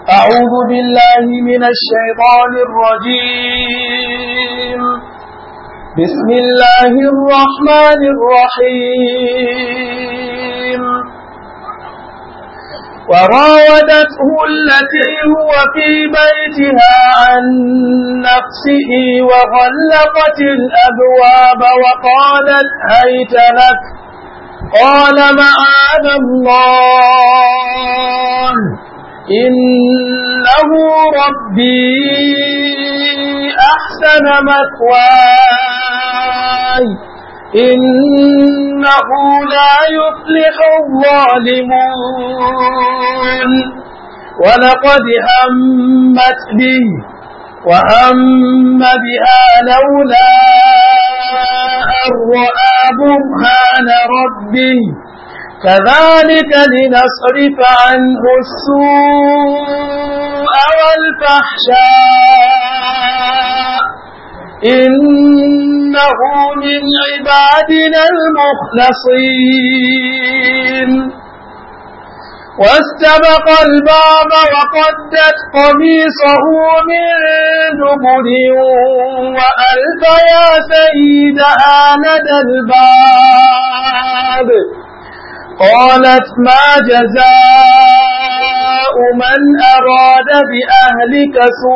أعوذ بالله من الشيطان الرجيم بسم الله الرحمن الرحيم وراودته التي هو في بيتها عن نفسه وغلقت الأبواب وقالت هيت لك قال معاذ الله إنه ربي أحسن مثواي إنه لا يفلح الظالمون ولقد همت به وهم بها لولا أن رأى برهان ربه كذلك لنصرف عنه السوء والفحشاء إنه من عبادنا المخلصين واستبق الباب وقدت قميصه من دبر وألف يا سيدها لدى الباب قالت ما جزاء من أراد بأهلك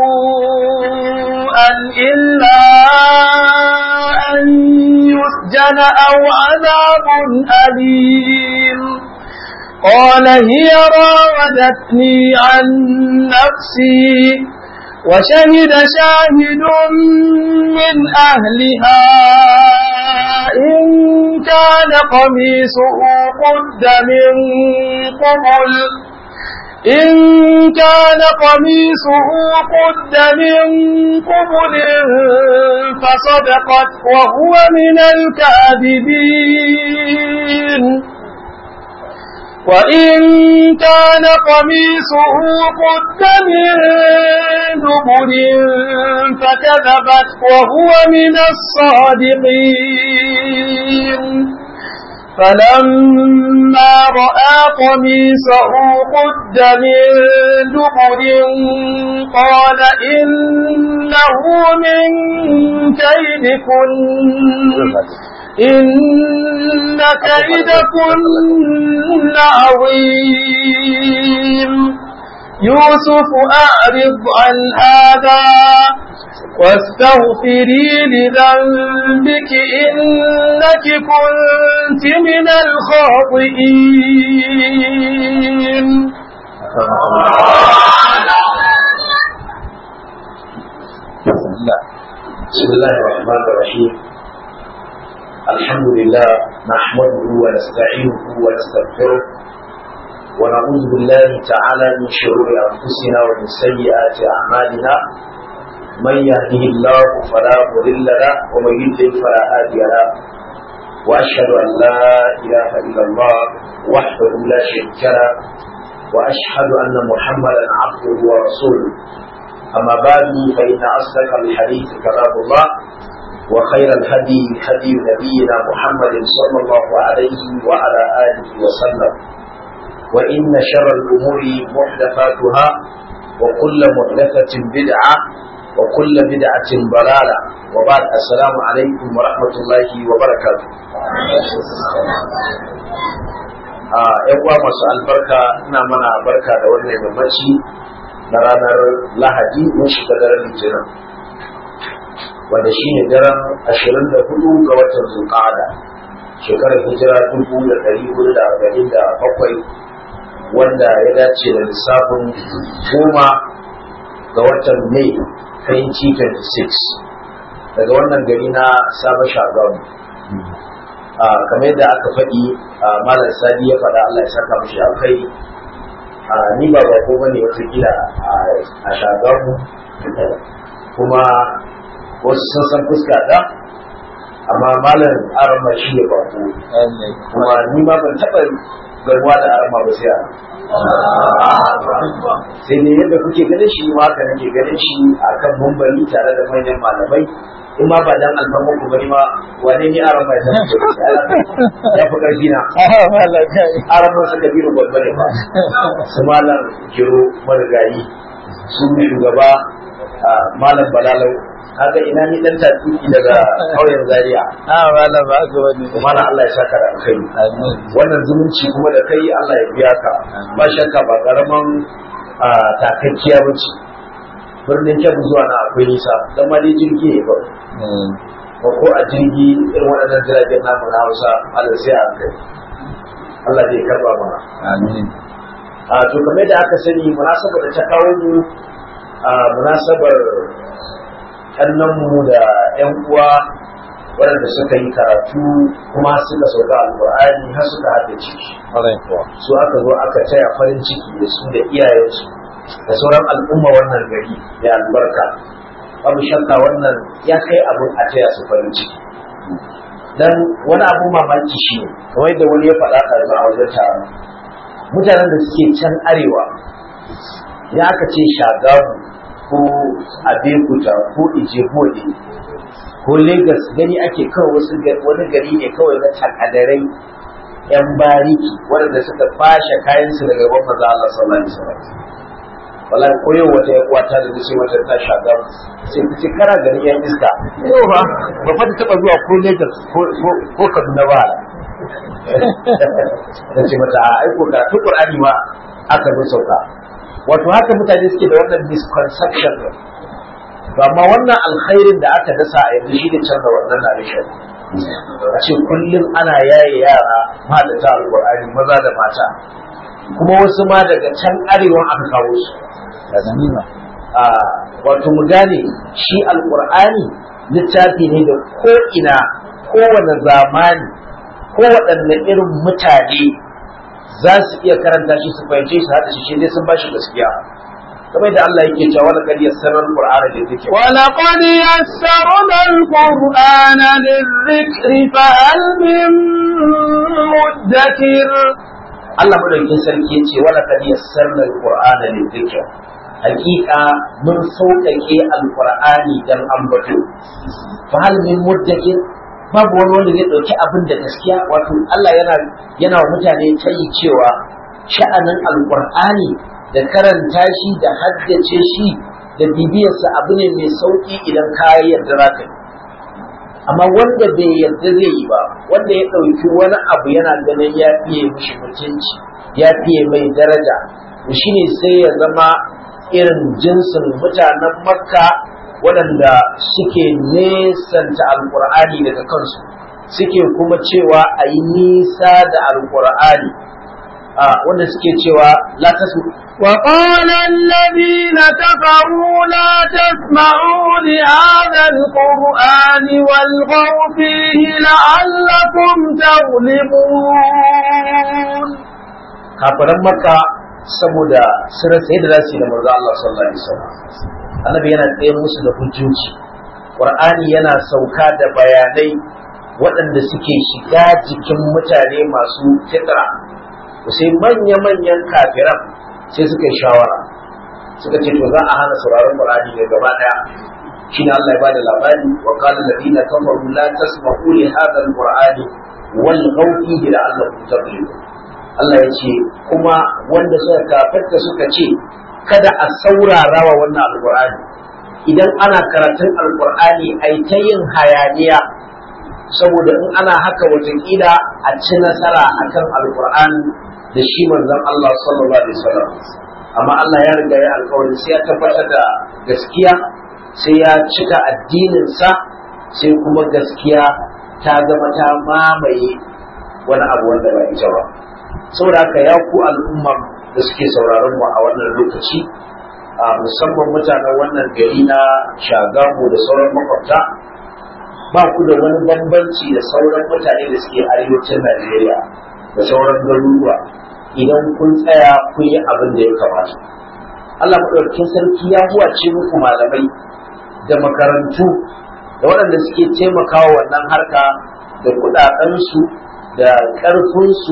سوءا إلا أن يسجن أو عذاب أليم قال هي راودتني عن نفسي وشهد شاهد من أهلها إن كان قميصه قد من قبل إن كان قميصه قد من قبل فصدقت وهو من الكاذبين وإن كان قميصه قد من دبر فكذبت وهو من الصادقين فلما رأى قميصه قد من دبر قال إنه من كيدكن إن كيدكن عظيم يوسف أعرض عن هذا واستغفري لذنبك إنك كنت من الخاطئين بسم الله الرحمن الرحيم الحمد لله نحمده ونستعينه ونستغفره ونعوذ بالله تعالى من شرور أنفسنا ومن سيئات أعمالنا من يهده الله فلا مضل له ومن يضلل فلا هادي له وأشهد أن لا إله إلا الله وحده لا شريك له وأشهد أن محمدا عبده ورسوله أما بعد فإن أصدق الحديث كلام الله وخير الهدي هدي نبينا محمد صلى الله عليه وعلى آله وسلم وإن شر الأمور محدثاتها وكل محدثة بدعة وكل بدعة ضلالة وبعد السلام عليكم ورحمة الله وبركاته ‘yan uwa masu albarka ina mana barka da wannan yammaci na ranar lahadi mun shiga daren litinin wanda shi ne daren ashirin da hudu ga watan zulqa'ada shekarar hijira dubu da ɗari hudu da arba'in da bakwai wanda ya dace da lissafin goma ga watan mai 2026 daga wannan gari na sabon shagamu kamar yadda aka faɗi malar sadi ya faɗa Allah ya saka mashi alkhairi ni ba ba ko bane wata gida a shagamu kuma wasu sun san fuska ta amma malam arama shi ne bako kuma ni ma ban taɓa garwa da arma ba sai sai ne yadda kuke ganin shi ma haka nake ganin shi akan mumbari tare da manyan malamai in ma ba dan alfarma ku bari ma wane ne aran mai zama ya fi karfi na aran mai suka biyu babba ne ba su malam kiro marigayi su shugaba malam balalau kaga ina ni dan tafi daga kauyen zaria a malam ba ga wani mana Allah ya saka da alkhairi wannan zumunci kuma da kai Allah ya biya ka ba shakka ba karaman takakkiya bace birnin kebbi zuwa na akwai nisa dan ma dai jirgi ne ba ba ko a jirgi irin waɗannan jiragen namu na Hausa Allah sai a kai Allah zai karba mana amin a to kamar da aka sani munasabar da ta kawo mu a munasabar mu da 'yan uwa waɗanda suka yi karatu kuma suka sauka alƙur'ani har suka haddace shi su aka zo aka taya farin ciki da su da iyayensu da sauran al'umma wannan gari da albarka babu shakka wannan ya kai abin a taya su farin ciki dan wani abun mamaki shi ne kamar da wani ya faɗa ɗazu a wajen taron mutanen da suke can arewa ya aka ce shagamu ko abekuta ko ijebode ko lagos gani ake kawai wasu wani gari ne kawai na takadarai yan bariki waɗanda suka fashe kayansu daga gaban maza Allah sallallahu alaihi wasallam wallahi ko yau wata ya kwata da ce wata ta shaga sai ku ce kara gari yan iska yau ba ba fa ta taba zuwa ko lagos ko kaduna ba da ce mata a aiko karatu qur'ani ma aka zo sauka wato haka mutane suke da wannan misconception to amma wannan alkhairin da aka dasa a yanzu shi ne canza wannan narration a ce kullum ana yaye yara malata alqur'ani maza da mata kuma wasu ma daga can arewan aka kawo su a wato mu gane shi alqur'ani littafi ne da ko ina kowane zamani ko waɗanne irin mutane za su iya karanta shi su fahimce shi hada shi ne sun bashi gaskiya kamar da Allah yake cewa wala kad yassara al-qur'ana lidhikr wala qad yassarna al-qur'ana lidhikri fa hal min mudakkir Allah madaukakin sarki yace wala kad yassarna al-qur'ana lidhikr hakika mun sauƙaƙe al-qur'ani dan ambato fa hal min mudakkir babu wani wanda zai ɗauki abin da gaskiya wato Allah yana yana wa mutane tayi cewa sha'anin alƙur'ani da karanta shi da haddace shi da bibiyarsa abu ne mai sauƙi idan ka yarda za ka yi amma wanda bai yarda zai yi ba wanda ya ɗauki wani abu yana ganin ya fiye mishi mutunci ya fiye mai daraja to shine sai ya zama irin jinsin mutanen makka waɗanda suke nesanta alƙur'ani daga kansu suke kuma cewa a yi nisa da alƙur'ani wanda suke cewa la tasu وقال الذين كفروا لا تسمعوا لهذا القرآن والغوا فيه لعلكم تغلبون kafiran makka saboda sun sai da zasu da manzo Allah sallallahu alaihi wasallam annabi yana tsaye musu da hujjoji qur'ani yana sauka da bayanai waɗanda suke shiga jikin mutane masu fitra sai manya-manyan kafiran sai suka yi shawara suka ce to za a hana sauraron qur'ani ne gaba daya shine Allah ya bada labari wa qala alladhina kafaru la tasma'u li hadha al-qur'ani wal ghawfi la'allakum taghlibun Allah ya ce kuma wanda suka kafarta suka ce kada a saurara wa wannan alkur'ani idan ana karatun alkur'ani ai ta yin hayaniya saboda in ana haka watakila a ci nasara akan alkur'ani da shi manzon Allah sallallahu alaihi wasallam amma Allah ya riga ya alkawari sai ya tabbatar da gaskiya sai ya cika addinin sa sai kuma gaskiya ta zama ta mamaye wani abu wanda ba ita ba saboda haka ya ku al'umma da suke sauraron mu a wannan lokaci a musamman mutanen wannan gari na shagamu da sauran makwabta ba ku da wani bambanci da sauran mutane da suke arewacin Najeriya da sauran garuruwa idan kun tsaya kun yi abin da ya kamata Allah maɗaukakin sarki ya huwace muku malamai da makarantu da waɗanda suke taimakawa wannan harka da kuɗaɗensu da ƙarfinsu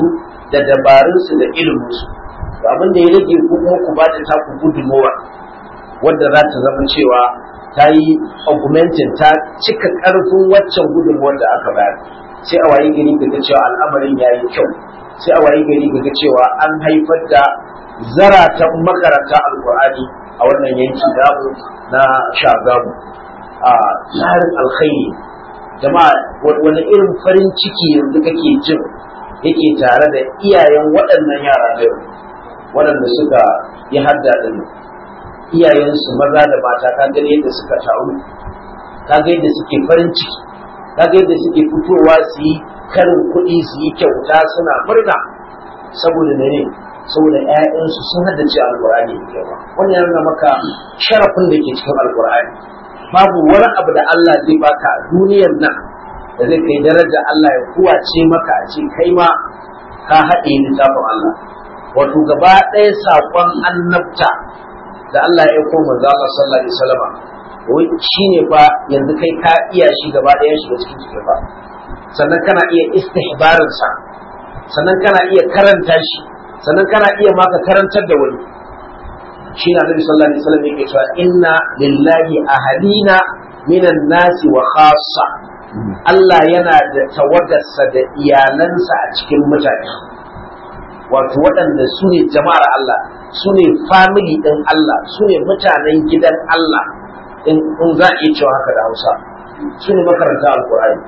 da dabarunsu da iliminsu abin da ya rage ku kuma ku ba da taku gudunmowa wadda za ta zama cewa ta yi augmentin ta cika ƙarfin waccan gudunmowar da aka bayar sai a waye gari ga cewa al'amarin ya yi kyau sai a waye gari ga cewa an haifar da zaratan makaranta alkur'ani a wannan yanki namu na shagamu a tsarin alkhairi jama'a wani irin farin ciki yanzu kake jin yake tare da iyayen waɗannan yara na yau waɗanda suka yi hadda ɗin iyayensu maza da mata ka gani yadda suka taru ka ga yadda suke farin ciki ka ga yadda suke fitowa su yi karin kuɗi su yi kyauta suna murna saboda ne saboda ƴaƴansu sun haddace alƙur'ani da yawa wannan ya nuna maka sharafin da ke cikin alƙur'ani babu wani abu da Allah zai baka a duniyar nan da zai kai daraja Allah ya kuwace maka a ce kai ma ka haɗe littafin Allah wato gaba ɗaya saƙon annabta da Allah ya aiko manzo Allah sallallahu alaihi wasallam wai shine fa yanzu kai ka iya shi gaba ɗaya shiga cikin cikin fa sannan kana iya istihbarin sa sannan kana iya karanta shi sannan kana iya maka karantar da wani shi na Nabi sallallahu alaihi wasallam yake cewa inna lillahi ahadina minan nasi wa khassa Allah yana da tawagarsa da iyalansa a cikin mutane wato waɗanda su ne jama'ar Allah su ne family ɗin Allah su ne mutanen gidan Allah in za a iya cewa haka da Hausa su ne makaranta alƙur'ani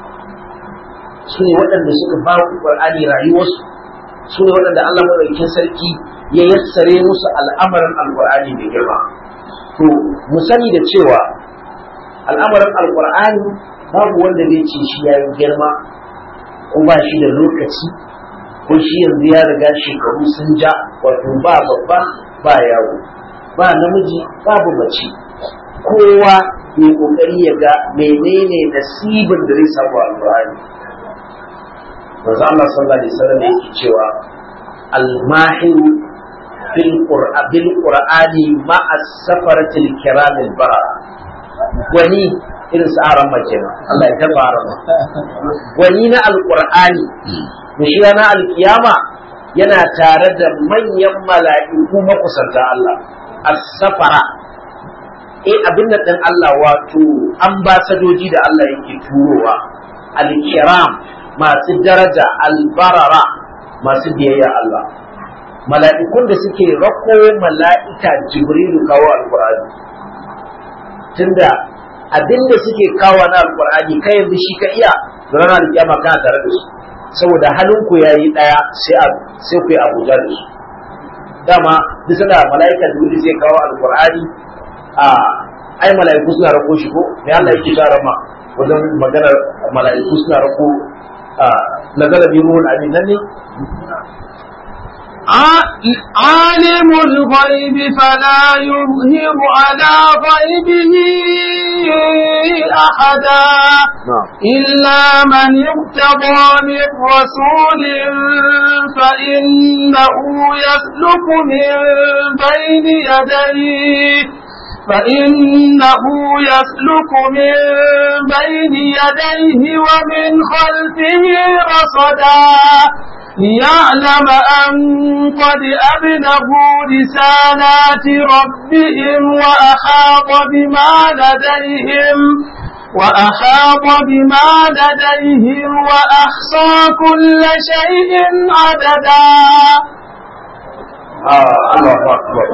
su ne waɗanda suka ba Qur'ani rayuwarsu su ne waɗanda Allah maɗaukakin sarki ya yassare musu al'amarin alƙur'ani mai girma to mu sani da cewa al'amarin alƙur'ani babu wanda zai ce shi ya yi girma ko ba shi da lokaci ko shi yanzu ya riga shekaru sun ja wato ba babba ba yawo ba namiji babu mace kowa mai kokari ya ga menene nasibin da zai samu alƙur'ani manzo Allah sallallahu alaihi wasallam yake cewa al-mahir fil qur'an bil qur'ani ma as-safarati al-kiram al-bara wani irin su aran mace Allah ya taba aran wani na al-qur'ani da shi na alkiyama yana tare da manyan mala'iku makusanta Allah as-safara eh abin da dan Allah wato ambasadoji da Allah yake turowa al-kiram masu daraja albarara masu biyayya Allah mala'ikun da suke rako mala'ika jibrilu kawo alqur'ani tunda abin da suke kawo na alqur'ani kai yanzu shi ka iya da ranar alkiyama kana tare da su saboda halinku ya yi ɗaya sai ku yi abuja da su dama duk sanda mala'ika da wuri zai kawo alkur'ani a ai mala'iku suna rako shi ko me Allah yake shara ma wajen maganar mala'iku suna rako a nazala bi ruhul amin nan ne عالم الغيب فلا يظهر على غيبه أحدا إلا من ارتضى من رسول فإنه يسلك من بين يديه فإنه يسلك من بين يديه ومن خلفه رصدا ليعلم أن قد أبلغوا رسالات ربهم وأحاط بما لديهم وأحاط بما لديهم وأحصى كل شيء عددا آه الله أكبر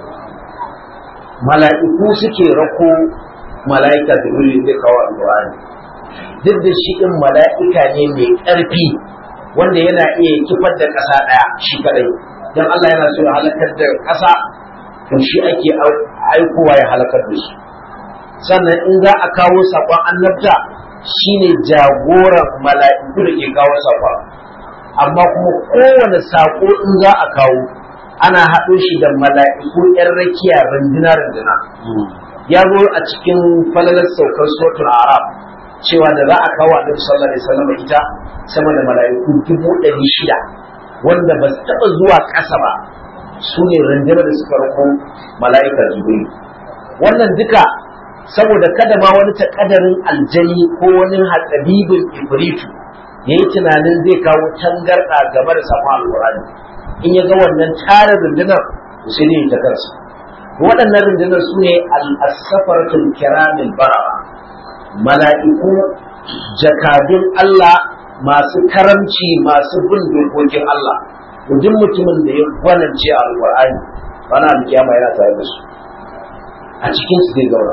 mala'iku suke rako mala'ika da wuri zai kawo alƙur'ani duk da shi ɗin mala'ika ne mai ƙarfi wanda yana iya kifar da ƙasa ɗaya shi kadai don Allah yana so ya halakar da ƙasa to shi ake aikowa ya halakar da shi sannan in za a kawo saƙon annabta shine jagoran mala'iku da ke kawo saƙon amma kuma kowane saƙo in za a kawo ana haɗo shi da mala'iku ‘yan rakiya runduna runduna ya zo a cikin falalar saukar suratul arab cewa da za a kawo annabi sallallahu alaihi wasallam ita sama da mala'iku dubu ɗari shida wanda ba su taɓa zuwa ƙasa ba su ne rundunar da suka rako mala'ikar jibril wannan duka saboda kada ma wani takadarin aljani ko wani hatsabibin ibritu ya yi tunanin zai kawo tangarɗa game da samun alƙur'ani in ya ga wannan tare rundunar sai ne ta kansa waɗannan rundunar su ne al'asafaratul kiramin bara mala'iku jakadun Allah masu karamci masu bin dokokin Allah duk mutumin da ya gwanance a alƙur'ani wani alƙiyama yana tare da su a cikin su zai zauna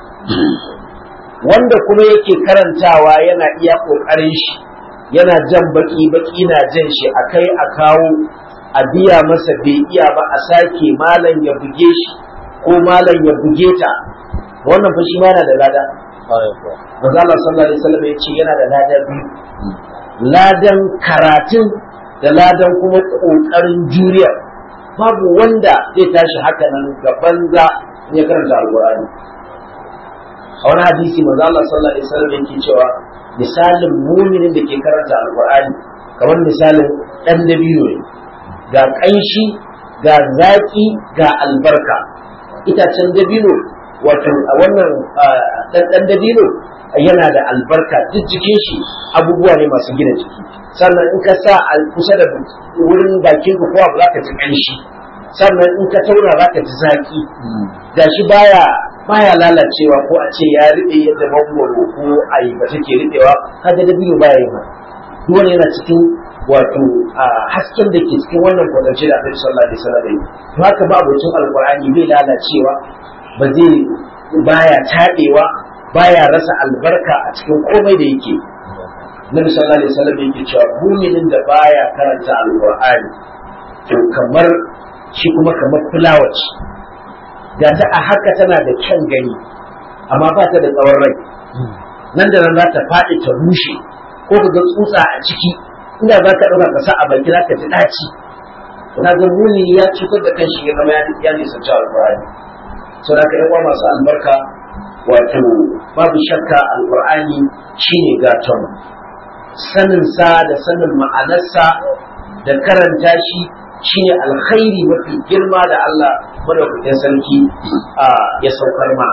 wanda kuma yake karantawa yana iya ƙoƙarin shi yana jan baki baki na jan shi a kai a kawo a biya masa bai iya ba a sake malam ya buge shi ko malam ya buge ta wannan fa shi ma yana da lada manzo Allah sallallahu alaihi wasallam ya ce yana da lada biyu ladan karatun da ladan kuma kokarin juriya babu wanda zai tashi haka nan ga banza ya karanta alqur'ani a wani hadisi manzo Allah sallallahu alaihi wasallam yake cewa misalin muminin da ke karanta alqur'ani kamar misalin dan dabino ne ga kanshi ga zaki ga albarka itacen dabino wato a wannan dan dabino yana da albarka duk jikin shi abubuwa ne masu gina jiki sannan in ka sa a kusa da wurin bakin ka kowa za ka ji kanshi sannan in ka tauna za ka ji zaki da shi baya baya lalacewa ko a ce ya riɓe yadda mangwaro ko ayyuka take riɓewa kaga dabino baya yin haka duk wani yana cikin wato hasken da ke cikin wannan kwatance da Annabi sallallahu alaihi wasallam yi to haka ba abocin alqur'ani bai lalacewa ba zai baya tabewa baya rasa albarka a cikin komai da yake Nabi sallallahu alaihi wasallam yake cewa muminin da baya karanta alqur'ani to kamar shi kuma kamar fulawa ce da ta a haka tana da kyan gani amma ba ta da tsawon rai nan da nan za ta faɗi ta rushe ko ka ga tsutsa a ciki inda za ka ɗauka ka sa a baki za ka ji ɗaci na ga muni ya cutar da kanshi ya zama ya nisanci alƙur'ani sau da ka yi masu albarka wato babu shakka alƙur'ani shine gaton sanin sa da sanin ma'anarsa da karanta shi shine alkhairi mafi girma da Allah madaukakin sarki ya saukar ma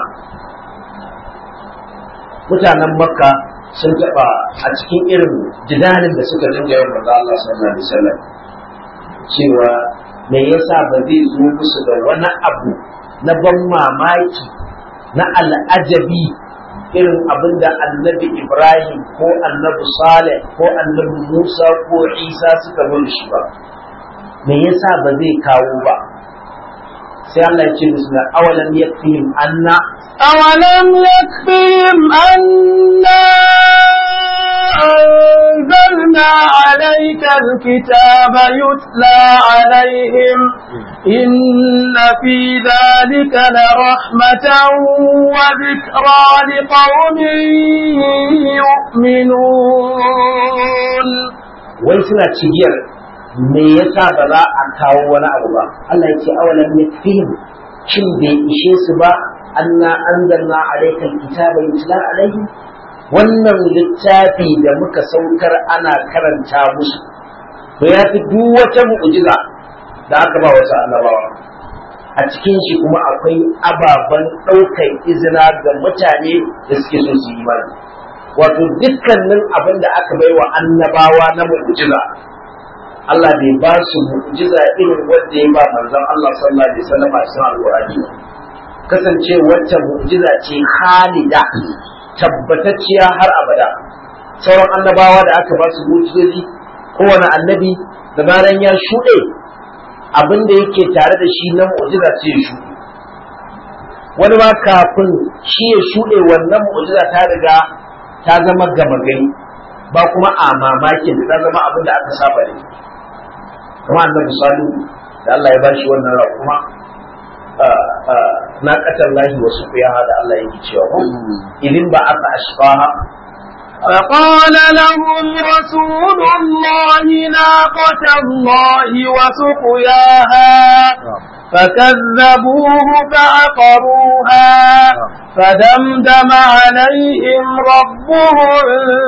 mutanen makka sun taɓa a cikin irin jidalin da suka dinga yin manzo Allah sallallahu alaihi wasallam cewa me yasa ba zai zo musu da wani abu na ban mamaki na al'ajabi irin abin da annabi Ibrahim ko annabi Saleh ko annabi Musa ko Isa suka zo shi ba me yasa ba zai kawo ba sai Allah ya ce musu na awalan yakfihim anna أولم يكفهم أنا أنزلنا عليك الكتاب يتلى عليهم إن في ذلك لرحمة وذكرى لقوم يؤمنون wai suna cigiyar me yasa ba za a kawo wani abu ba Allah ya ce awalan yakfihim shin bai ishe su ba anna anzalna alayka alkitaba yutla alayhi wannan littafi da muka saukar ana karanta musu to ya fi duk wata mu'jiza da aka ba wasu annabawa a cikin shi kuma akwai ababen ɗaukar izina ga mutane da suke so su yi imani wato dukkanin abin da aka bai wa annabawa na mu'jiza Allah bai ba su mu'jiza irin wanda ya ba manzon Allah sallallahu alaihi wasallam a cikin alqur'ani kasance wacce mu'jiza ce khalida tabbatacciya har abada sauran annabawa da aka ba su mu'jizozi kowane annabi da bayan ya shuɗe abin da yake tare da shi na mu'jiza ce ya shuɗe wani ma kafin shi ya shuɗe wannan mu'jiza ta riga ta zama gama gari ba kuma a mamakin da ta zama abin da aka saba da kuma annabi salihu da Allah ya bashi wannan raƙuma na ƙasar lahi wasu ya da Allah yake cewa ko idin ba aka ashfaha فقال لهم رسول الله ناقة الله وسقياها فكذبوه فعقروها فدمدم عليهم ربهم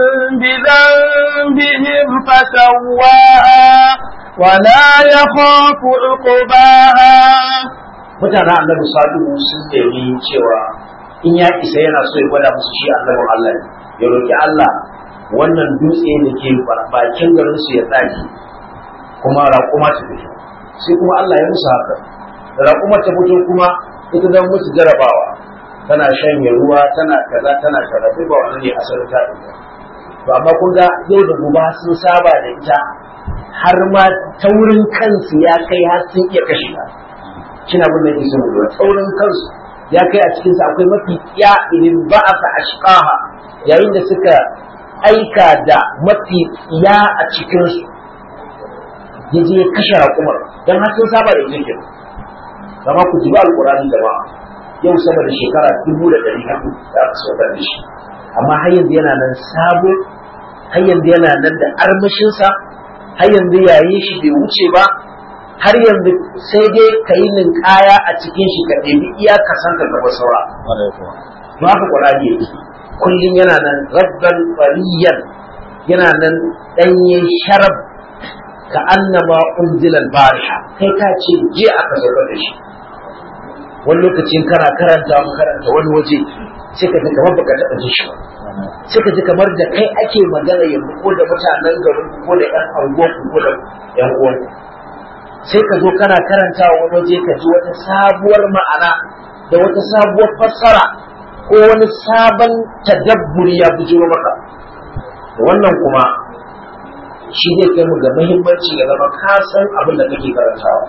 بذنبهم فسواها ولا يخاف عقباها mutanen annabi salihu sun nemi cewa in ya isa yana so ya gwada musu shi annabin Allah ne ya roki Allah wannan dutse da ke bakin garin su ya tsage kuma raƙuma ta fito sai kuma Allah ya musu haka da raƙuma ta fito kuma ita zan musu jarabawa tana shanye ruwa tana kaza tana kaza sai ba wani ne asalin ta ɗauka to amma kun ga yau da gobe sun saba da ita har ma taurin kansu ya kai har sun iya kashe ta kina bin da kisan ruwa taurin kansu ya kai a cikin sa akwai mafi tsiya idan ba'asa ashqaha yayin da suka aika da mafi tsiya a cikin su ya je kashe raƙumar dan har sun saba da ita kama ku ji ba alƙur'ani jama'a yau sama da shekara dubu da ɗari hudu da aka saukar da shi amma har yanzu yana nan sabo har yanzu yana nan da armashinsa har yanzu yayin shi bai wuce ba har yanzu sai dai ka yi ninkaya a cikin shi ka ɗebi iya ka san ka gaba saura to haka ƙwararri yake kullum yana nan rabban fariyan yana nan ɗanye sharab ka annama unzilal bariha kai ka ce je aka saukar da shi wani lokacin kana karanta mu karanta wani waje sai ka ji kamar baka taɓa ji shi ba sai ka ji kamar da kai ake magana yanzu ko da mutanen garin ko da ƴan anguwan ko da ƴan uwan sai ka zo kana karanta wani waje ka ji wata sabuwar ma'ana da wata sabuwar fassara ko wani sabon tadabburi ya bujiro maka wannan kuma shi zai kai mu ga muhimmanci ga zama ka san abin da kake karantawa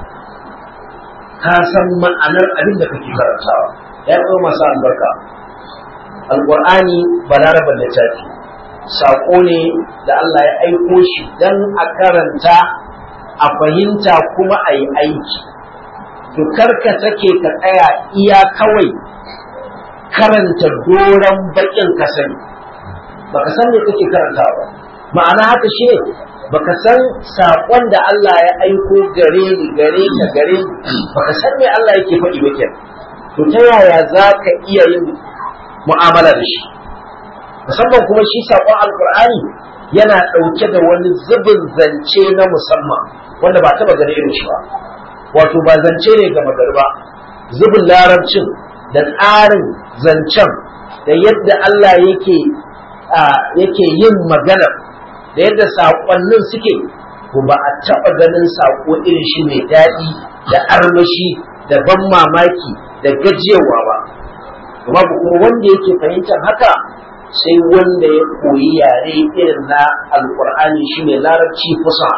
ka san ma'anar abin da kake karantawa ya kai masu albarka alƙur'ani balaraban littafi saƙo ne da Allah ya aiko shi don a karanta a fahimta kuma a yi aiki to karka take ka tsaya iya kawai karanta doron baƙin ka sani baka san me kake karantawa ba ma'ana haka shi ne baka san saƙon da Allah ya aiko gare ni gare ka gare ni baka san me Allah yake faɗi ba kenan to ta yaya za ka iya yin mu'amala da shi musamman kuma shi saƙon alkur'ani yana ɗauke da wani zubin zance na musamman wanda ba taɓa gane irin shi ba wato ba zance ne ga magari ba zubin larabcin da tsarin zancen da yadda Allah yake yake yin maganar da yadda saƙonnin suke ko ba a taɓa ganin saƙo irin shi mai daɗi da armashi da ban mamaki da gajiyarwa ba kuma kuma wanda yake fahimtar haka sai wanda ya koyi yare irin na alkur'ani shi ne larabci fusa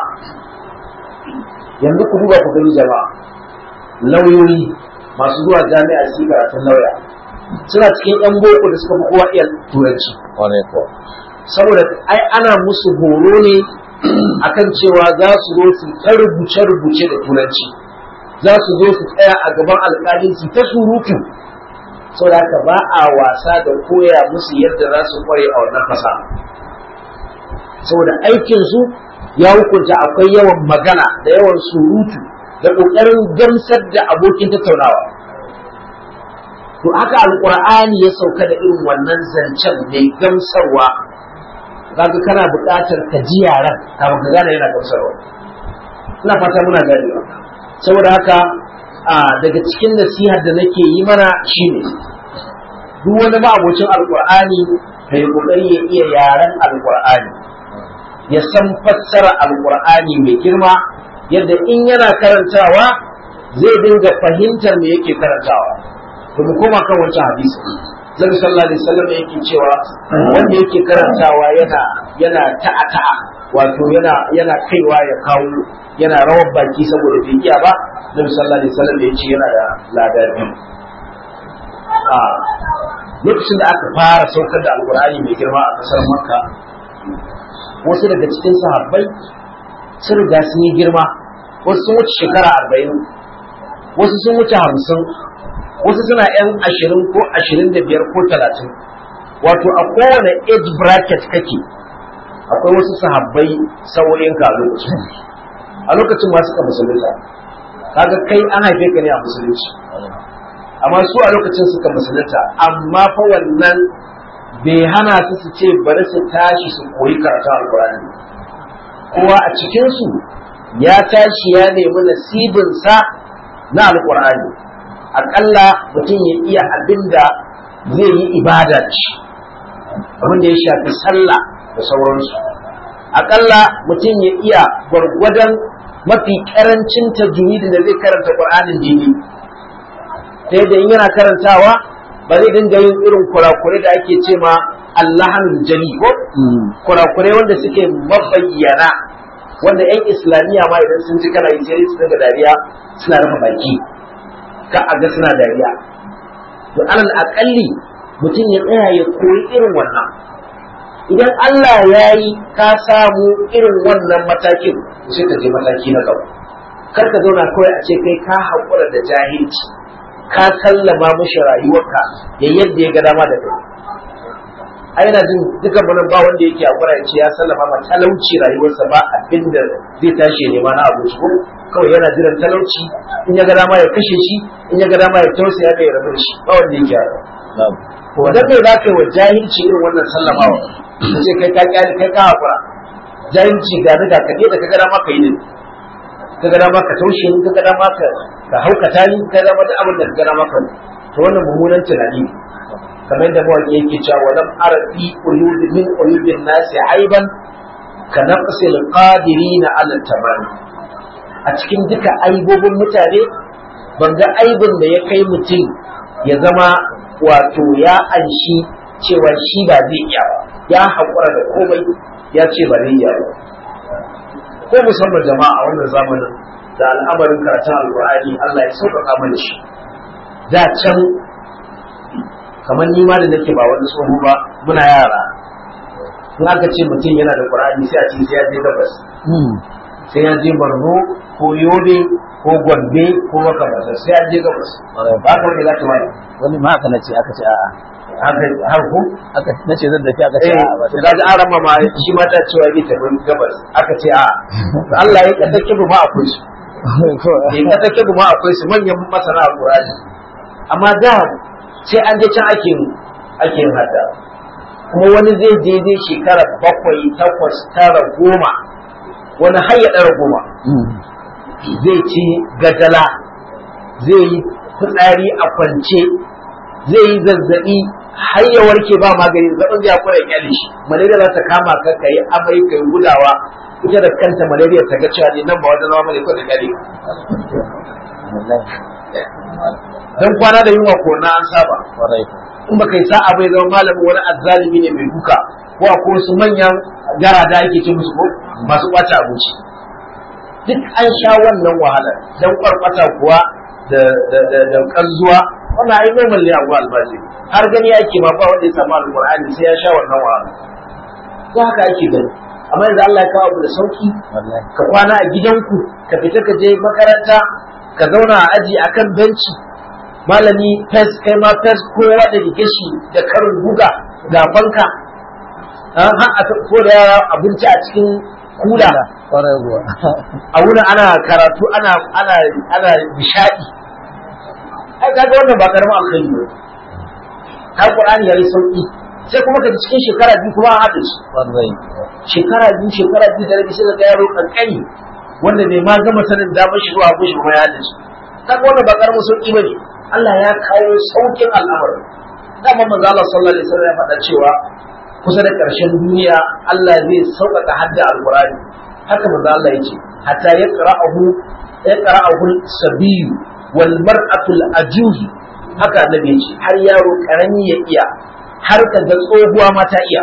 yanzu ku duba ku gani jama'a lauyoyi masu zuwa jami'a su karatun lauya suna cikin yan boko da suka fi kowa iya turanci saboda ai ana musu horo ne akan cewa za su zo su ta rubuce-rubuce da turanci za su zo su tsaya a gaban alƙalin su ta surutu saboda haka ba a wasa da koya musu yadda za su kware a wannan fasa saboda aikin su ya hukunta akwai yawan magana da yawan surutu da ƙoƙarin gamsar da abokin tattaunawa to haka alƙur'ani ya sauka da irin wannan zancen mai gamsarwa kaga kana buƙatar ka ji yaran kafin ka gane yana gamsarwa ina fata muna ganewa saboda haka a daga cikin nasihar da nake yi mana shine duk wani ma'abocin alkur'ani ka yi kokari ya iya yaren alkur'ani ya san fassara alkur'ani mai girma yadda in yana karantawa zai dinga fahimtar me yake karantawa to mu koma kan wancan hadisi zan sallallahu alaihi wasallam yake cewa wanda yake karantawa yana yana ta'a ta'a wato yana yana kaiwa ya kawo yana rawar baki saboda bai iya ba Nabi sallallahu alaihi wasallam ya ce yana da lada biyu a lokacin da aka fara saukar da alkur'ani mai girma a kasar makka wasu daga cikin sahabbai sun riga sun yi girma wasu sun wuce shekara arba'in wasu sun wuce hamsin wasu suna yan ashirin ko ashirin da biyar ko talatin wato a kowane age bracket kake akwai wasu sahabbai saurin ka a lokacin a lokacin ma suka musulunta kaga kai an haife ka ne a musulunci amma su a lokacin suka musulunta amma fa wannan bai hana su su ce bari su tashi su koyi karatun alkurani kowa a cikinsu ya tashi ya nemi nasibinsa na alkurani aƙalla mutum ya iya abin da zai yi ibada ci abin da ya shafi sallah da da sauransu akalla mutum ya iya gwargwadon mafi karancin tajwidi da zai karanta qur'anin dini sai da yana karantawa ba zai dinga yin irin kurakure da ake ce ma allahanul jali ko kurakure wanda suke mabayyana wanda yan islamiyya ma idan sun ji kana yi sai su daga dariya suna rufe baki ka a ga suna dariya to alal akalli mutum ya tsaya ya koyi irin wannan idan Allah ya yi ka samu irin wannan matakin sai ka je mataki na gaba kar ka zauna kawai a ce kai ka haƙura da jahilci ka sallama mushi rayuwarka ya yadda ya ga dama da kai ai na jin dukan mu ba wanda yake hakura ya ce ya sallama ma talauci rayuwarsa ba abin da zai tashi ya nema na abinci ko kawai yana jiran talauci in ya ga dama ya kashe shi in ya ga dama ya tausaya kai ya rabu da shi ba wanda yake haka ko da kai za ka yi wa jahilci irin wannan sallamawa ka ce kai ka kyale kai ka hakura jahilci ga daga ka da ka ga dama ka yi ne ka ga dama ka taushe ni ka ga dama ka ka haukata ni ka ga dama da abin da ka ga dama ka to wannan mummunan tunani ne kamar yadda mawaƙi yake cewa walam ara fi uyudi min uyudin nasi aiban ka naqsil qadirina ala tamam a cikin duka aibobin mutane ban ga aibin da ya kai mutum ya zama wato ya anshi cewa shi ba zai iya ba ya haƙura da komai ya ce ba zai iya ba ko musamman jama'a a wannan zamanin da al'amarin karatun alƙur'ani Allah ya sauƙaƙa mana shi da can kamar ni ma da nake ba wani tsoho ba muna yara in aka ce mutum yana da qur'ani sai a ce sai ya je gabas sai ya je Borno ko Yobe ko Gombe ko makamantar sai ya je gabas ba ka wani zaka mai wani ma haka nace aka ce a'a haka har ku aka nace zan tafi aka ce eh a'a ba sai da ga arama ma shi ma ta cewa zai tafi gabas aka ce a Allah ya kada kibu ma akwai su ya kada kibu ma akwai su manyan masana alqur'ani amma da sai an je can ake ake yin hadda kuma wani zai je zai shekara bakwai takwas tara goma wani har ya ɗara goma zai ci gajala zai yi fitsari a kwance zai yi zazzaɓi har ya warke ba magani zaɓin zai hakura ya kyale shi malaria za ta kama ka ka yi amai ka yi gudawa ita da kanta malaria ta ga cewa ne nan ba wata zama bane ko da kyale dan kwana da yunwa ko na an saba kwarai in baka yi sa'a bai zama malamin wani azzalimi ne mai duka ko akwai wasu manyan gara da ake ce musu ko masu ɓata abinci duk an sha wannan wahalar dan kwarkwata kuwa da da da da kanzuwa wannan ai normal ne abu albashi har gani yake ma ba wanda ya samu alqur'ani sai ya sha wannan wahala ko haka ake gani amma yanzu Allah ya kawo abu da sauki wallahi ka kwana a gidanku ka fita ka je makaranta ka zauna a aji akan benci malami fes kai ma fes kowa da rike shi da karin guga ga banka an ha a ko da yara abinci a cikin kula kwarai kuwa a wurin ana karatu ana ana ana nishadi ai kaga wannan ba karamin alkhairi ba ka qur'ani yayi sauki sai kuma ka ji cikin shekara biyu kuma an haɗa shi kwarai shekara biyu shekara biyu da rabi sai ka ga yaro kankani wanda bai ma gama sanin damar shi zuwa gushi kuma ya dace kaga wannan ba karamin sauki bane Allah ya kawo saukin al'amarin dama manzo Allah sallallahu alaihi wasallam ya faɗa cewa kusa da ƙarshen duniya Allah zai sauƙaƙa hadda alqur'ani haka manzo Allah yace hatta yaqra'ahu yaqra'ahu sabiyu wal mar'atu al-ajuhi haka annabi yace har yaro karami ya iya har ka ga tsohuwa ma ta iya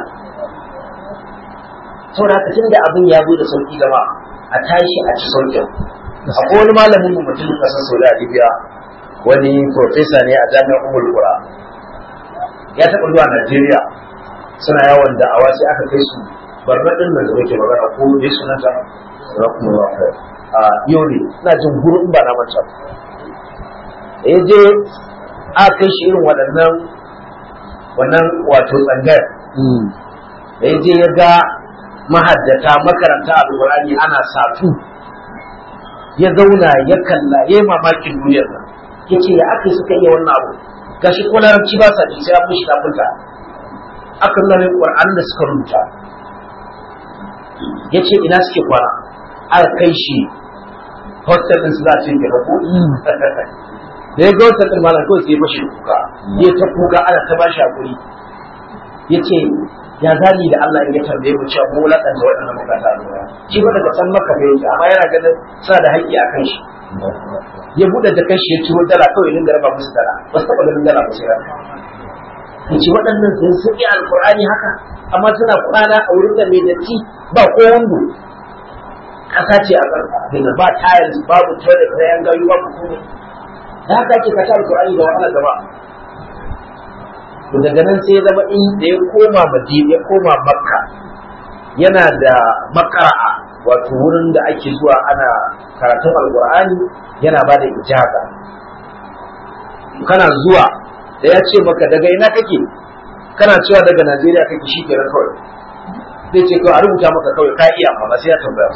saboda haka tunda abin ya zo da sauki gaba a tashi a ci saukin akwai wani malamin mu mutum kasar Saudi Arabia wani professor ne a jami'ar Ummul Qura ya taɓa zuwa Najeriya suna yawon da'awa sai aka kai su barna din nan da yake magana ko dai sunanta rakumullah khair a yau ne ina jin gurin ba na manta ba. da ya je aka kai shi irin waɗannan wannan wato tsangayar da ya je ya ga mahaddata makaranta alƙur'ani ana satu ya zauna ya kalla ya yi mamakin duniyar nan ya ce ya aka suka iya wannan abu gashi ko larabci ba sa ji sai an mishi tafinta aka nuna mai ƙur'an da suka rubuta ya ce ina suke kwana aka kai shi hostel ɗin su za a ce ke ko da ya ga hostel ɗin malam kawai sai ya fashe kuka ya ta kuka ana ta bashi hakuri ya ce ya zali da Allah in ya tambaye mu cewa mu lakanta waɗannan bukata a shi ba daga can maka bai amma yana ganin suna da haƙƙi a kan shi ya buɗe da kanshi ya ciro dala kawai dinga raba musu dala ba su taɓa ganin dala ba sai rana ya ce waɗannan sun sun yi alƙur'ani haka amma suna kwana a wurin da mai datti ba ko wando ƙasa ce a ƙarƙa ba tiles babu toilet na yan gayu babu komai da haka ake kasa alƙur'ani da wahala gaba to daga nan sai ya zama in da ya koma madina ya koma makka yana da makara'a wato wurin da ake zuwa ana karatun alkur'ani yana ba da ijaza kana zuwa da ya ce maka daga ina kake kana cewa daga najeriya kake shi kenan kawai zai ce kawai a rubuta maka kawai ka iya amma sai ya tambaya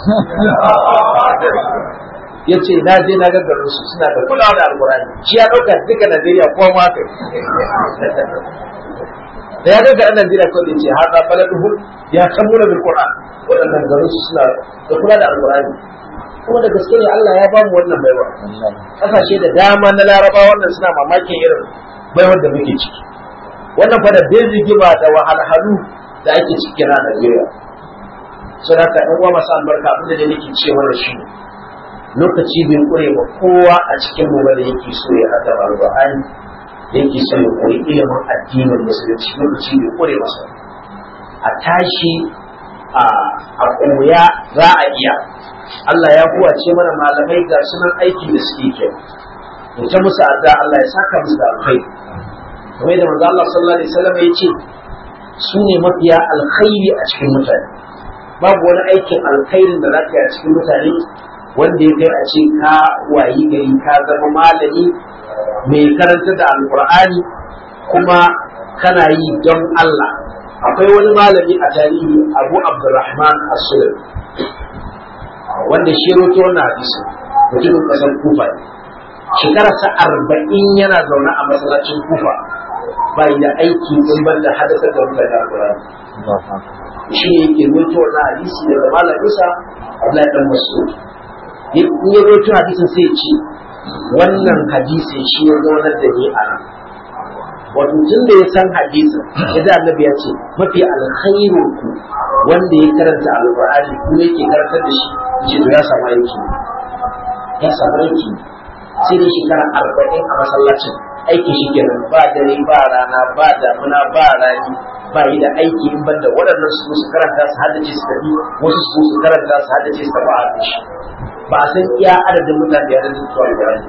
ya ce na je na gaggarin su suna da kulawa da alkur'ani shi ya ɗauka duka najeriya ko ma kai da ya ga ɗan Najeriya ko da ce har da baladuhu ya kamuna bil Qur'an waɗannan garin su suna da kula da Al-Qur'ani kuma da gaske ne Allah ya bamu wannan baiwa kasashe da dama na Laraba wannan suna mamakin irin baiwar da muke ciki wannan fa da bin rigima da wahalhalu da ake ciki na Najeriya sai haka ɗan uwa masu albarka abin da nake ce mana shi lokaci bai kure ba kowa a cikin mu da yake so ya hada Al-Qur'ani yake son ya koyi ilimin addinin musulunci lokaci bai kure masa a tashi a koya za a iya Allah ya kuwace mana malamai ga sunan aiki da suke kyau mu ta musu adda Allah ya saka musu da alkhairi kamar da manzo Allah sallallahu alaihi wasallam ya ce su ne mafiya alkhairi a cikin mutane babu wani aikin alkhairin da zaka yi a cikin mutane wanda ya kai a ce ka wayi gari ka zama malami mai karanta da alkur'ani kuma kana yi don Allah akwai wani malami a tarihi abu abdurrahman as-sulami wanda shi roto wannan hadisi mutumin kasar kufa ne shekararsa arba'in yana zaune a masallacin kufa bai da aiki in ban da hadasar da mutane alkur'ani shi ne yake roto wannan hadisi daga malaminsa Abdullahi dan Mas'ud in ya roto hadisin sai ya ce wannan hadisi shi ya zaunar da ni a nan wato tun da ya san hadisin ya da annabi ya ce mafi alkhairu ku wanda ya karanta alqur'ani kuma yake karantar da shi ce to ya samu aiki ya samu aiki sai da shekara arba'in a masallacin aiki shi kenan ba dare ba rana ba damuna ba rani ba yi da aiki in banda waɗannan su su karanta su haddace su tafi wasu su su karanta su haddace su tafi a shi ba a san iya adadin mutane da yadda su alƙur'ani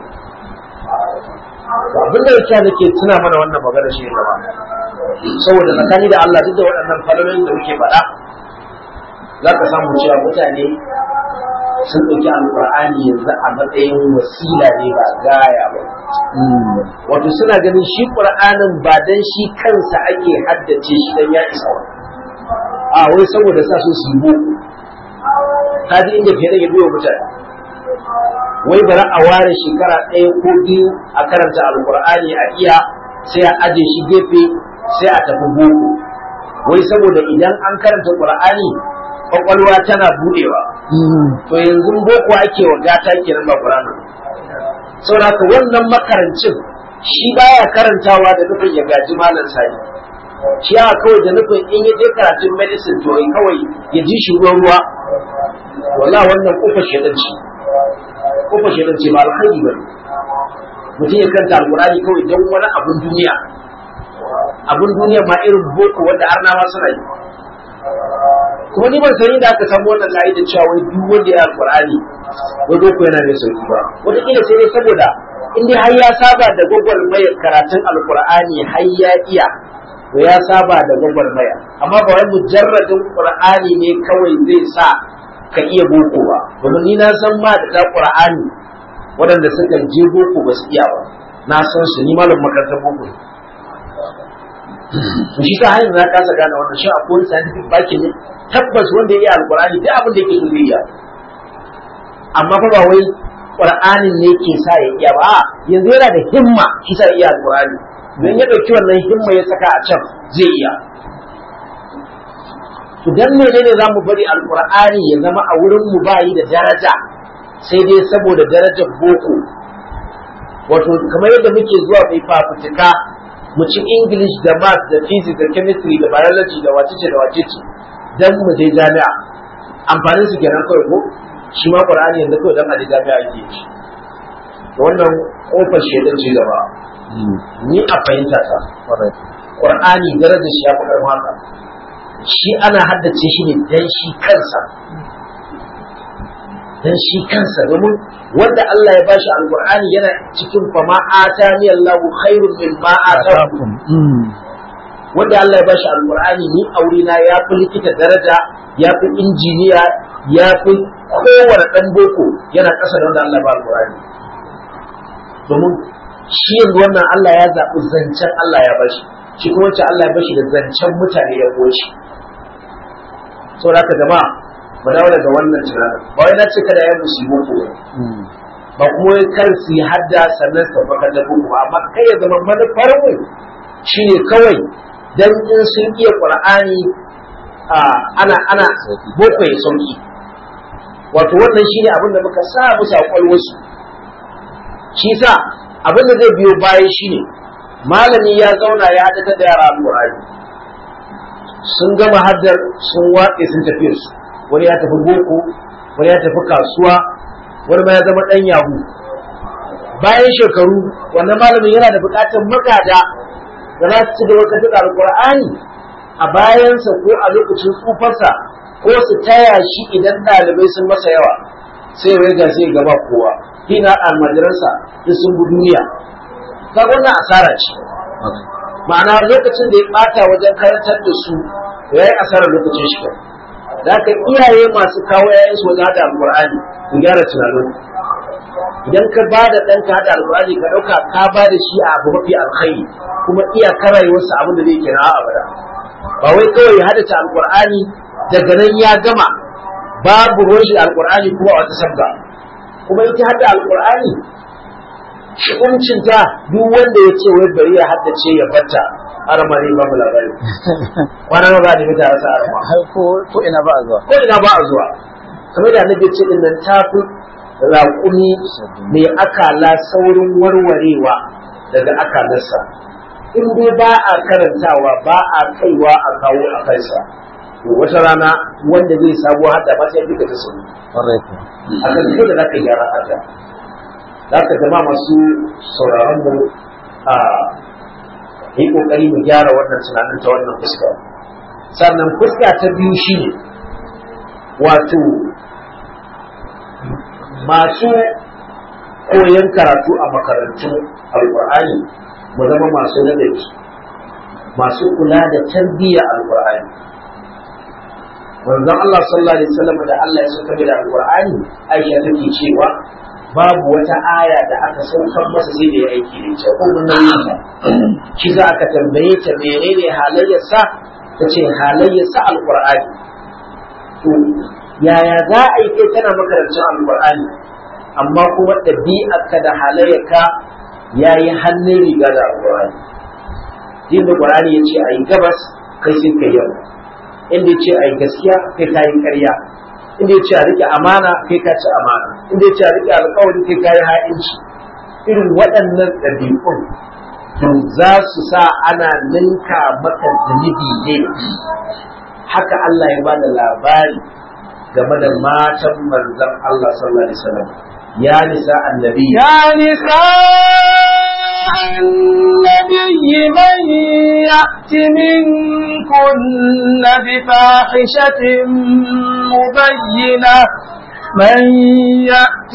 abin da yake nake tuna mana wannan magana shi ne gaba saboda tsakani da Allah duk da waɗannan falalolin da muke faɗa za ka samu cewa mutane sun ɗauki alƙur'ani yanzu a matsayin wasila ne ba gaya ba wato suna ganin shi ƙur'anin ba dan shi kansa ake haddace shi dan ya isa wa a wai saboda sa su su yi boko ka ji inda fiye da ya biyo mutane wai bari a ware shekara ɗaya ko biyu a karanta alkur'ani a iya sai a aje shi gefe sai a tafi boko wai saboda idan an karanta qur'ani kwakwalwa tana budewa to yanzu boko ake wa gata kenan ba qur'ani saboda haka wannan makarancin shi baya karantawa da nufin ya gaji malam sani shi ya kawai da nufin in ya je karatun medicine to kawai ya ji shi ruwan ruwa wala wannan kofar shedan ce kofar shedan ce ba alkhairi ba mutum ya kanta alkurani kawai don wani abun duniya abun duniya ma irin boko wanda har ma suna yi kuma ni ban sani da aka samu wannan layi da cewa wai duk wanda ya alkurani wai boko yana mai sauki ba wataƙila sai dai saboda in dai har ya saba da gwagwarmaya karatun alkur'ani har ya iya to ya saba da gwagwarmaya amma ba wai mujarradin qur'ani ne kawai zai sa ka iya boko ba domin ni na san ma da qur'ani waɗanda suka je boko ba su iya ba na san su ni malam makarantar boko ne to shi ta hanyar na kasa gane wannan shi akwai wani scientific baki ne tabbas wanda ya iya alqur'ani duk abin da yake so zai iya amma fa ba wai qur'anin ne ke sa ya iya ba yanzu yana da himma shi sa ya iya alqur'ani don ya ɗauki wannan himma ya saka a can zai iya to dan menene zamu bari alqur'ani ya zama a wurin mu bayi da daraja sai dai saboda darajar boko wato kamar yadda muke zuwa mai fafutuka mu ci english da math da physics da chemistry da biology da wacece da wacece dan mu je jami'a amfanin su kenan kawai ko shi ma qur'ani yanzu kawai dan a je jami'a ake yi shi wannan kofar shedan ce gaba ni a fahimta ta qur'ani darajar shi ya fi karfin haka shi ana haddace shi ne dan shi kansa dan shi kansa domin wanda Allah ya bashi alqur'ani yana cikin fama atani Allahu khairun mimma atakum wanda Allah ya bashi alqur'ani ni aure na ya fi likita daraja ya fi injiniya ya fi kowane dan boko yana kasa da wanda Allah ya ba alqur'ani domin shi yanzu wannan Allah ya zaɓi zancen Allah ya bashi shi kuma wacce Allah ya bashi da zancen mutane ya goshi saboda haka jama'a mu dawo daga wannan tunanin ba wai na ce kada ya musu boko ba kuma wai kar su yi hadda sannan su tafi da boko ba amma kai ya zama manufar mu shine kawai dan in sun iya qur'ani ana ana boko ya sauki wato wannan shine abin da muka sa musu a kwalwarsu shi sa abin da zai biyo baya shine malami ya zauna ya haɗa da yara alƙur'ani sun gama haddar sun watse sun tafi su wani ya tafi boko wani ya tafi kasuwa wani ma ya zama ɗan yahu bayan shekaru wannan malamin yana da buƙatar magada da za su ci gaba ka duka alƙur'ani a bayansa ko a lokacin tsufarsa ko su taya shi idan ɗalibai sun masa yawa sai ya ga sai gaba kowa hina almajiransa duk sun bi duniya kaga wannan asara ce ma'ana lokacin da ya bata wajen karantar da su ya yi asarar lokacin shi da ka iyaye masu kawo yayin su wajen hada alqur'ani ku gyara tunanin idan ka ba da ɗanka hada alqur'ani ka ɗauka ka ba da shi a abu mafi alkhairi kuma iya rayuwarsa abin da zai kira a abada ba wai kawai ya hada ta alqur'ani daga nan ya gama babu ruwan shi alqur'ani kuma a wata sabga kuma ita hada alqur'ani shi'umcinta duk wanda ya ce wai bari ya haddace ya batta arama ne babu labari kwana na ba da mita rasa arama ko ina ba a zuwa ko ina ba a zuwa kamar da annabi ce din nan tafi raƙumi mai akala saurin warwarewa daga akalarsa in dai ba a karantawa ba a kaiwa a kawo a kansa wata rana wanda zai sabo hadda ba sai fika ta sauri a kan da zaka gyara haka za ka zama masu sauraron mu a yi kokari mu gyara wannan tunanin ta wannan fuska sannan fuska ta biyu shine wato masu koyon karatu a makarantun alkur'ani mu zama masu ladabi masu kula da tarbiyya alkur'ani manzon Allah sallallahu alaihi wasallam da Allah ya saka da alkur'ani Aisha take cewa babu wata aya da aka saukar masa sai da ya aiki da ita ko mun nan shi za aka tambaye ta menene halayyarsa ta ce halayyarsa alqur'ani to yaya za a yi kai tana makarancin alqur'ani amma kuma ɗabi'arka da halayyarka ya yi hannun riga da alqur'ani yin da qur'ani ya ce a yi gabas kai sai kai yamma inda ya ce a yi gaskiya kai ta yi ƙarya inda ya ce a rike amana kai ka ci amana inda ya ce a rike alkawari kai ka yi ha'inci irin waɗannan ɗabi'un to za su sa ana ninka maka zunubi ne haka Allah ya ba da labari game da matan manzon Allah sallallahu alaihi wasallam ya nisa annabi يا نساء النبي من يأت منكن بفاحشة مبينة من يأت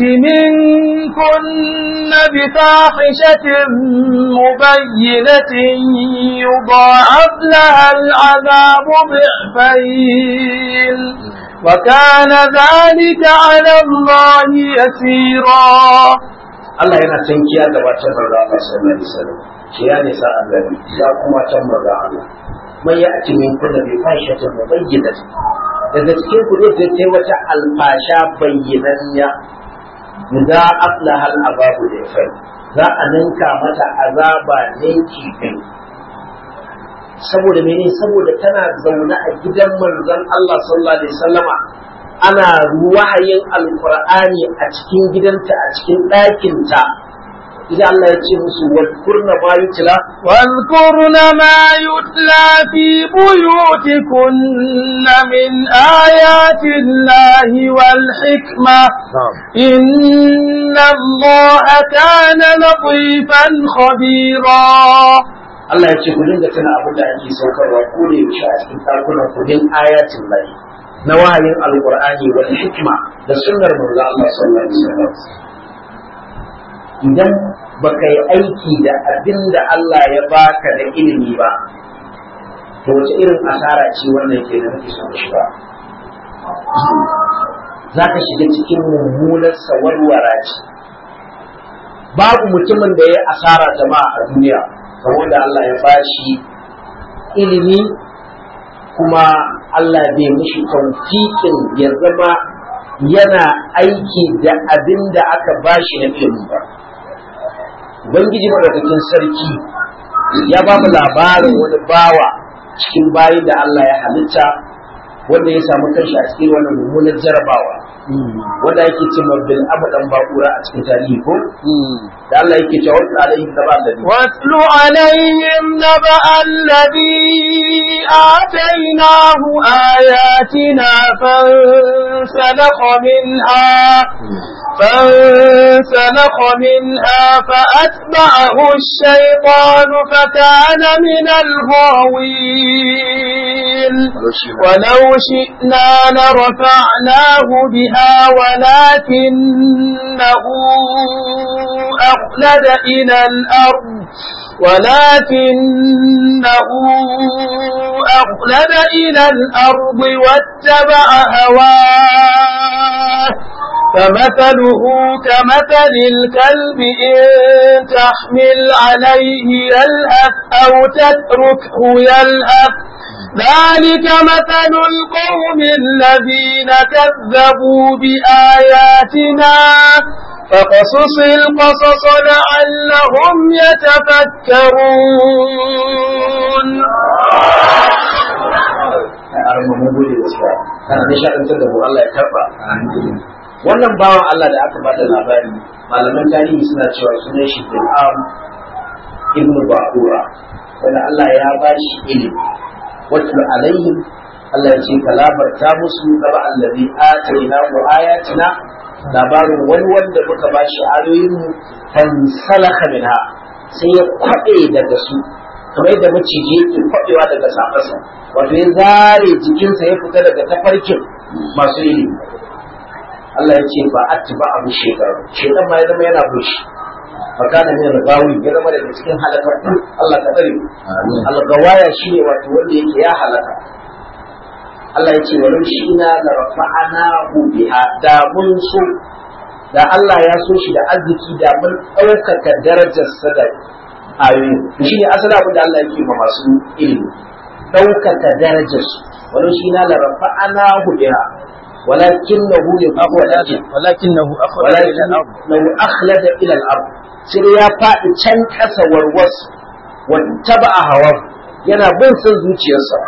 منكن بفاحشة مبينة يضاعف لها العذاب ضعفين وكان ذلك على الله يسيرا Allah yana tankiya da wata manzo Allah sallallahu alaihi wasallam shi ya nisa annabi ya kuma can manzo Allah man ya ati min kullu bi fashatin mubayyinatin daga cikin ku zai ta wata alfasha bayyananniya guda aflahal ababu da fai za a ninka mata azaba ne kifin saboda mene saboda tana zaune a gidan manzon Allah sallallahu alaihi wasallama ana wahayin alqur'ani a cikin gidanta a cikin ɗakinta idan Allah ya ce musu wadkurna ma yutla واذكرن ما يتلى في بيوتكن من آيات الله والحكمة إن الله كان لطيفا خبيرا Allah ya ce ku dinga tana abin da ake saukarwa ko da yaushe a cikin ɗakunan ku min ayatin lahi na wahayin alqur'ani wal hikma da sunnar manzo Allah sallallahu alaihi wasallam idan baka yi aiki da abin da Allah ya baka da ilimi ba to wace irin asara ce wannan ke da nake son shiga za ka shiga cikin mummunar sawarwara ce babu mutumin da ya asara jama'a a duniya kamar da Allah ya bashi ilimi kuma Allah bai mishi taufiƙin ya zama yana aiki da abin da aka bashi na ilimi ba Ubangiji madaukakin sarki ya ba mu labarin wani bawa cikin bayi da Allah ya halitta wanda ya samu kanshi a cikin wannan mummunar jarabawa wanda yake ce bil abadan bakura a cikin tarihi ko da Allah yake cewa wasu alaihim da ba da واتل عليهم نبأ الذي آتيناه آياتنا فانسلخ منها فانسلخ منها فأتبعه الشيطان فكان من الغاوين ولو شئنا لرفعناه بها ولكنه أخلد إلى الأرض ولكنه أخلد إلى الأرض واتبع هواه فمثله كمثل الكلب إن تحمل عليه يلهث أو تتركه يلهث ذلك مثل القوم الذين كذبوا بآياتنا فقصص القصص لعلهم يتفكرون arma mun gode gaskiya kana nishaɗantar da mu Allah ya karba wannan bawan Allah da aka bada labari malaman tarihi suna cewa sunan shi Bil'am ibn Ba'ura wanda Allah ya ba shi ilimi wato alaihim Allah ya ce kalabarta musu gaba allazi ataina wa ayatina labarin wani wanda muka ba shi ayoyin mu fansalaka minha sai ya kwaɗe daga su kamar yadda maciji yake kwaɗewa daga safarsa wato ya zare jikinsa ya fita daga tafarkin masu ilimi Allah ya ce ba atba abu shekaru shekan ma ya zama yana bushi fakana min al-gawi ya zama daga cikin halakatu Allah ka tsare al-gawaya shine wato wanda yake ya halaka Allah ya ce walau shi ina la rafa'anahu biha da mun so da Allah ya so shi da arziki da mun ɗaukaka darajar sa da ayoyi shi ne asali abin da Allah yake ma masu ilimi ɗaukaka darajar su walau shi ina la rafa'anahu biha ولكنه يقول ولكنه أخرج إلى الأرض لو أخلد إلى الأرض sai ya faɗi can ƙasa warwas wata ba a hawa yana bin son zuciyarsa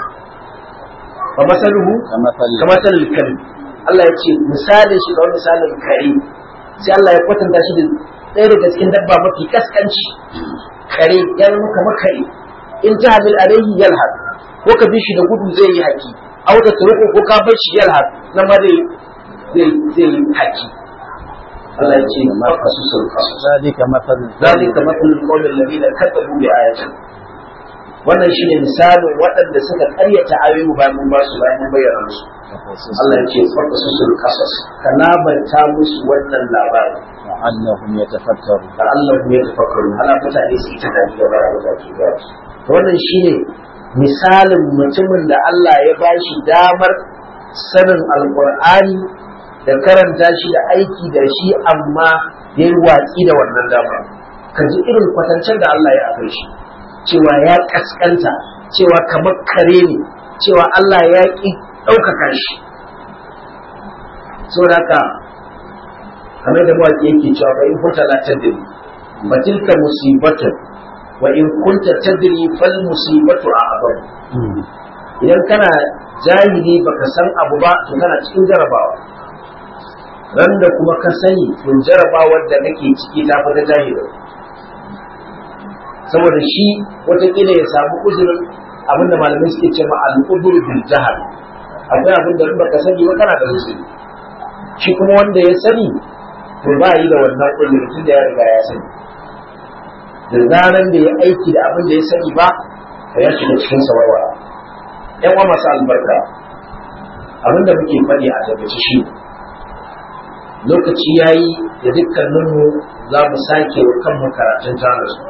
ba masaluhu كمثل ka masalul kari Allah ya ce misalin shi ga wani misalin kare sai Allah ya kwatanta shi da ɗaya daga cikin dabba mafi kaskanci kare ya zama kamar kare in ta hamil alaihi yalhad ko ka bi shi da gudu zai yi haki a wata turuku ko ka bar shi yalhad na ma zai zai zai yi haki Allah ya ce ma kasu sun kasu ذلك مثل ذلك مثل القوم الذين كذبوا بآياتنا wannan shine misalin waɗanda suka ƙaryata ayoyi bayan mun ba su bayan mun bayyana musu Allah ya ce farka su sul qasas ka labarta musu wannan labari لعلهم يتفكرون da Allah ya tafakkaru ana mutane su yi ta da bara da ke ga to wannan shine misalin mutumin da Allah ya bashi damar sanin alqur'ani da karanta shi da aiki da shi amma ya yi watsi da wannan damar ka ji irin kwatancen da Allah ya akai shi cewa ya kaskanta cewa kamar kare ne cewa Allah ya ƙi ɗaukaka shi saboda haka kamar da mawaƙi yake cewa fa in kunta la tadri fa tilka musibatun wa in kunta tadri fal musibatu a'zam idan kana jahili baka san abu ba to kana cikin jarabawa ran da kuma ka sani to jarabawar da kake ciki ta fi ta jahili saboda shi watakila ya samu uzurin abinda malamai suke ce ma al'udur bil jahal akwai abin da in baka sani ba kana da uzuri shi kuma wanda ya sani to ba yi da wannan uzuri tun da ya riga ya sani da zaran da ya aiki da abin da ya sani ba ka ya shiga cikin sawarwa yan uwa masu albarka abin da muke faɗi a tabbaci shi lokaci ya yi da dukkaninmu za mu sake wa kanmu karatun su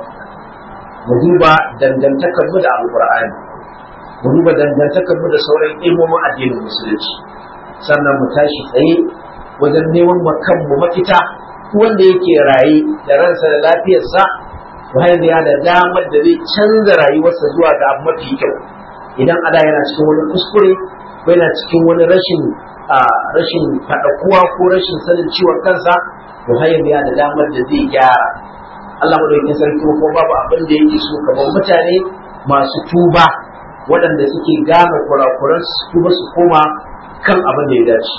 mu duba dangantakarmu da alkur'ani mu duba dangantakarmu da sauran ilmomin addinin musulunci sannan mu tashi tsaye wajen neman ma kanmu mafita wanda yake raye da ransa da lafiyarsa bayan ya da damar da zai canza rayuwarsa zuwa ga abu mafi kyau idan ada yana cikin wani kuskure ko yana cikin wani rashin a rashin faɗakuwa ko rashin sanin ciwon kansa to har yanzu ya da damar da zai gyara Allah madaukakin sarki ko babu abin da yake so kamar mutane masu tuba waɗanda suke gane kurakuran su tuba su koma kan abin da ya dace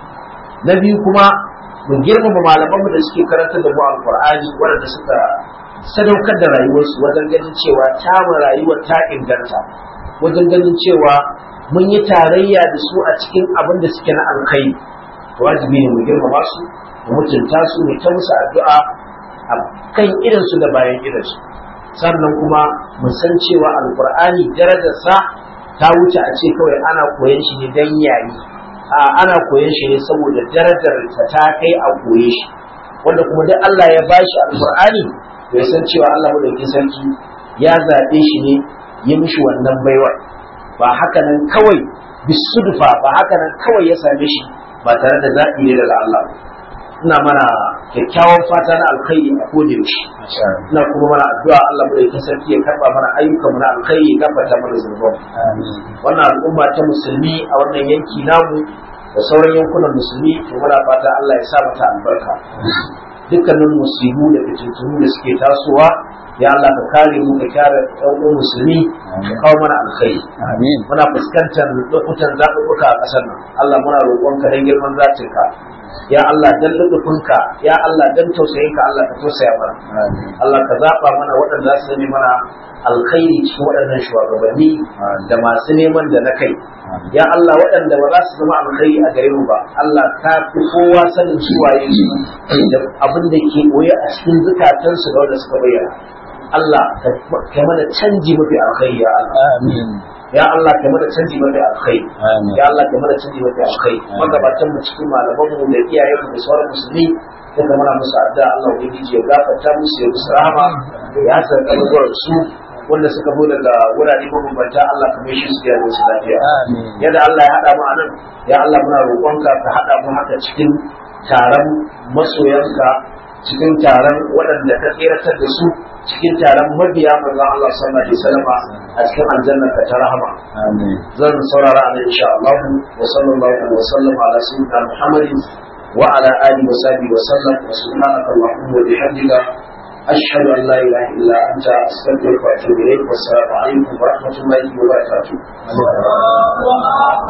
na biyu kuma mu girmama malamanmu da suke karanta da mu alqur'ani waɗanda suka sadaukar da rayuwarsu wajen ganin cewa tamu rayuwar ta inganta wajen ganin cewa mun yi tarayya da su a cikin abin da suke na alkhairi wajibi ne mu girmama su mu mutunta su mu ta musu addu'a a kan irinsu da bayan irinsu sannan kuma mu san cewa alkur'ani darajarsa ta wuce a ce kawai ana koyan shi ne dan yayi a ana koyan shi ne saboda darajar ta ta kai a koye shi wanda kuma duk Allah ya bashi alkur'ani bai san cewa Allah madaukakin sarki ya zaɓe shi ne ya mishi wannan baiwar ba haka nan kawai bisudufa ba haka nan kawai ya same shi ba tare da zaɓi ne daga Allah ina mana kyakkyawan fata na alkhairi a koda yaushe ina kuma mana addu'a Allah mu da sarki ya karba mana ayyukan mu na alkhairi ya gafarta mana zunuban wannan al'umma ta musulmi a wannan yanki namu da sauran yankunan musulmi to muna fata Allah ya sa mata albarka dukkanin musibu da fitintunu da suke tasowa ya Allah ka kare mu ka kare ɗan uwan musulmi ka kawo mana alkhairi Amin. muna fuskantar lokutan zaɓuɓɓuka a ƙasar nan Allah muna roƙonka don girman zatinka ya Allah dan lubufinka ya Allah dan tausayinka Allah ka tausaya mana Amin. Allah ka zaɓa mana waɗanda za su zame mana alkhairi cikin waɗannan shugabanni da masu neman da na kai ya Allah waɗanda ba za su zama alkhairi a gare mu ba Allah ka fi kowa sanin su waye su da abin da ke koya a cikin zukatansu da wanda suka bayyana Allah ka mana canji mafi alkhairi ya Allah Amin. ya Allah ka mana canji mafi alkhairi Amin. ya Allah ka mana canji mafi alkhairi magabatan mu cikin malaman mu da iyayen mu da sauran musulmi sai ka mana musu addu'a Allah ubangiji ya gafarta musu ya musu rahama ya san kalmar su wanda suka zo daga wurare mabambanta Allah ka mai shi su da su lafiya Amin. yadda Allah ya haɗa mu a nan ya Allah muna roƙonka ka haɗa mu haka cikin taron masoyanka cikin taron waɗanda ka tseratar da su cikin taron mabiya manzon Allah sallallahu alaihi wasallam a cikin aljanna ka ta rahama Amin. zan saurara a nan insha Allah wa sallallahu wa sallam ala sayyidina Muhammadin wa ala alihi wa sahbihi wa sallam wa subhanaka allahumma wa bihamdika ashhadu an la ilaha illa anta astaghfiruka wa atubu ilayk wa assalamu alaikum wa rahmatullahi wa barakatuh